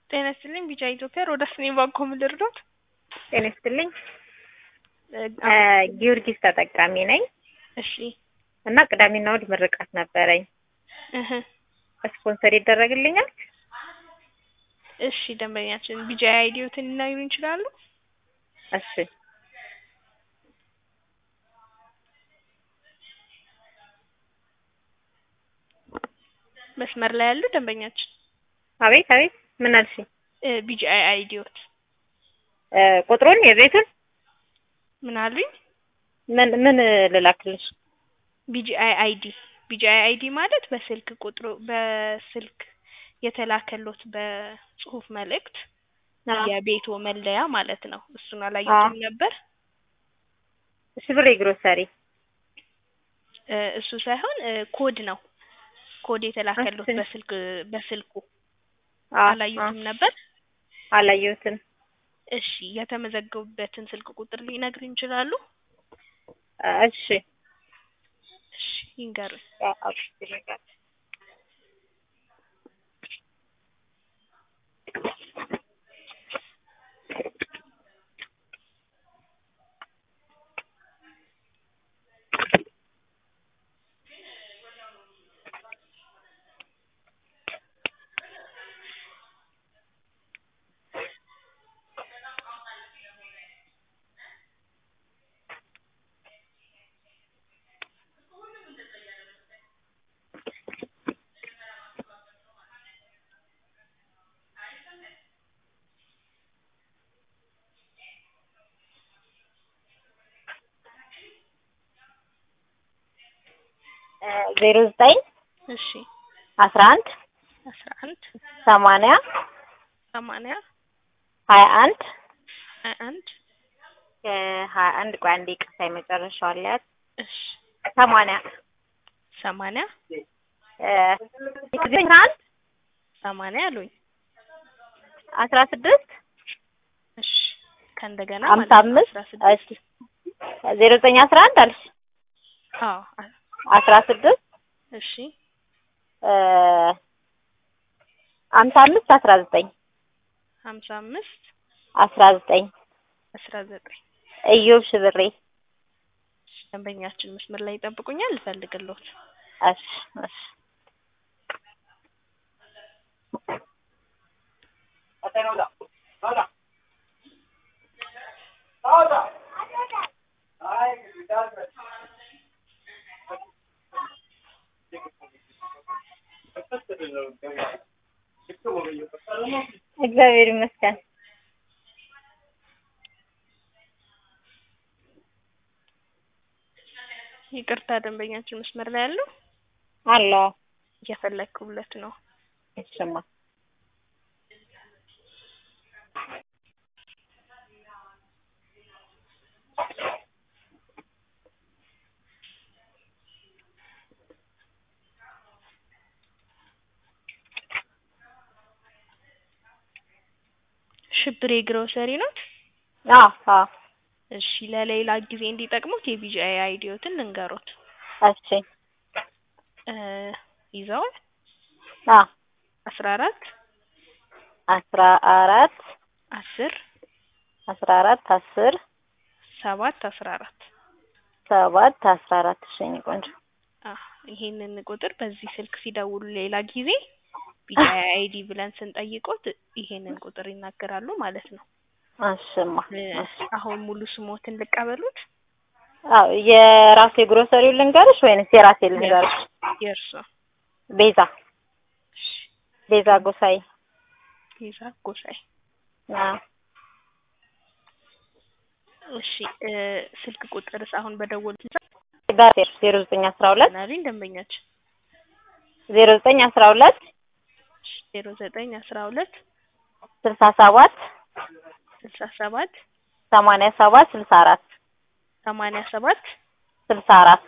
ጤና ይስጥልኝ ቢጫ ኢትዮጵያ ሮዳስ ነኝ ባንኮ ምን ልርዳዎት? ጤና ይስጥልኝ ጊዮርጊስ ተጠቃሚ ነኝ እሺ እና ቅዳሜና እሑድ ምርቃት ነበረኝ። እህ ስፖንሰር ይደረግልኛል? እሺ ደንበኛችን ቢጫ አይዲዮትን ሊነግሩን ይችላሉ? እሺ መስመር ላይ ያሉ ደንበኛችን አቤት አቤት ምን አልሽኝ? እ ቢጫ አይዲዮት እ ቁጥሩን የቤቱን ምን አሉኝ? ምን ምን ልላክልሽ? ቢጂአይ አይዲ ቢጂአይ አይዲ ማለት በስልክ ቁጥሩ በስልክ የተላከሎት በጽሁፍ መልእክት የቤቶ መለያ ማለት ነው። እሱን አላየሁትም ነበር። ሽብሬ ግሮሰሪ እ እሱ ሳይሆን እ ኮድ ነው። ኮድ የተላከሎት እሺ። በስልክ በስልኩ አ አላየሁትም ነበር። አላየሁትም። እሺ የተመዘገቡበትን ስልክ ቁጥር ሊነግሩኝ ይችላሉ? እሺ እሺ ይንገሩኝ። ዜሮ ዘጠኝ እሺ አስራ አንድ አስራ አንድ ሰማንያ ሰማንያ ሀያ አንድ ሀያ አንድ ሀያ አንድ ቆይ አንዴ ይቅርታ የመጨረሻው አለያት እሺ ሰማንያ ሰማንያ እ አስራ አንድ ሰማንያ አሉኝ። አስራ ስድስት እሺ ከእንደገና ሀምሳ ማለት ነው አምስት አስራ ስድስት እሺ ዜሮ ዘጠኝ አስራ አንድ አልሽ አዎ አ- አስራ ስድስት እሺ እ ሀምሳ አምስት አስራ ዘጠኝ ሀምሳ አምስት አስራ ዘጠኝ አስራ ዘጠኝ እዮብ ሽብሬ ደንበኛችን መስመር ላይ ይጠብቁኛል ልፈልግልዎት። እሺ እሺ እግዚአብሔር ይመስገን። ይቅርታ ደንበኛችን መስመር ላይ ያለው አሎ እየፈለግኩለት ነው። እሺማ ሽብሬ ግሮሰሪ ነው። አዎ አዎ እሺ ለሌላ ጊዜ እንዲጠቅሙት የቢጂአይ አይዲዮትን ልንገሮት። እሺ እ ይዘዋል አዎ አስራ አራት አስራ አራት አስር አስራ አራት አስር ሰባት አስራ አራት ሰባት አስራ አራት እሺ የእኔ ቆንጆ አ ይሄንን ቁጥር በዚህ ስልክ ሲደውሉ ሌላ ጊዜ ቢጂአይ አይዲ ብለን ስንጠይቆት ይሄንን ቁጥር ይናገራሉ ማለት ነው። እሺማ እ እሺ አሁን ሙሉ ስሞትን ልቀበሉት? አዎ የራሴ ግሮሰሪውን ልንገርሽ ወይንስ የራሴ ልንገርሽ? የእርሶ ቤዛ እሺ ቤዛ ጎሳይ ቤዛ ጎሳይ አዎ እሺ እ ስልክ ቁጥርስ አሁን በደወሉት በዜሮ ዜሮ ዘጠኝ አስራ ሁለት ናሪን ደንበኛችን ዜሮ ዘጠኝ አስራ ሁለት ዜሮ ዘጠኝ አስራ ሁለት ስልሳ ሰባት ስልሳ ሰባት ሰማንያ ሰባት ስልሳ አራት ሰማንያ ሰባት ስልሳ አራት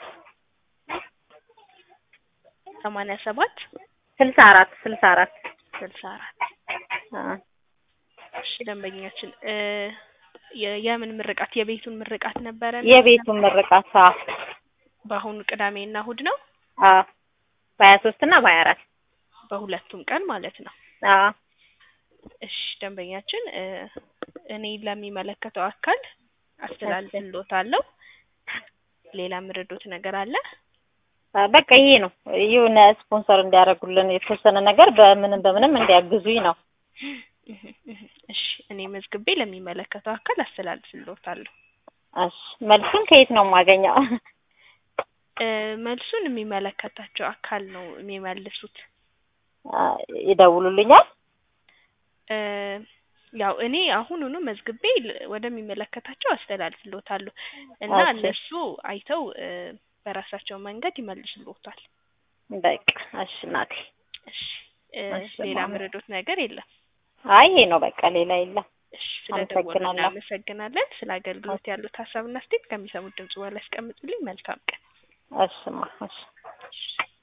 ሰማንያ ሰባት ስልሳ አራት ስልሳ አራት ስልሳ አራት አዎ እሺ ደንበኛችን እ የ- የምን ምርቃት የቤቱን ምርቃት ነበረ? የቤቱን ምርቃት አዎ በአሁኑ ቅዳሜና እሁድ ነው። አዎ በሀያ ሶስት እና በሀያ አራት በሁለቱም ቀን ማለት ነው። አዎ እሺ ደንበኛችን እ እኔ ለሚመለከተው አካል አስተላልፍልዎታለሁ። ሌላ ምርዶት ነገር አለ? አ፣ በቃ ይሄ ነው የሆነ ስፖንሰር እንዲያደርጉልን የተወሰነ ነገር በምንም በምንም እንዲያግዙኝ ነው። እህ እህ እሺ እኔ መዝግቤ ለሚመለከተው አካል አስተላልፍልዎታለሁ። እሺ መልሱን ከየት ነው የማገኘው? እ መልሱን የሚመለከታቸው አካል ነው የሚመልሱት። አ፣ ይደውሉልኛል? እ ያው እኔ አሁኑኑ መዝግቤ ል- ወደሚመለከታቸው አስተላልፍልዎታለሁ እና ኦኬ። እነሱ አይተው እ በራሳቸው መንገድ ይመልሱልዎታል። በቃ እሺ እናቴ። እሺ እ እሺ፣ ሌላ ማማ። ምርዶት ነገር የለም። አይ ይሄ ነው በቃ ሌላ የለም። እሺ ስለደወሉ አመሰግናለሁ። እናመሰግናለን። ስለ አገልግሎት ያሉት ሀሳብና አስተያየት ከሚሰሙት ድምጽ በኋላ ያስቀምጡልኝ። መልካም ቀን። እሽማ እሺ እሺ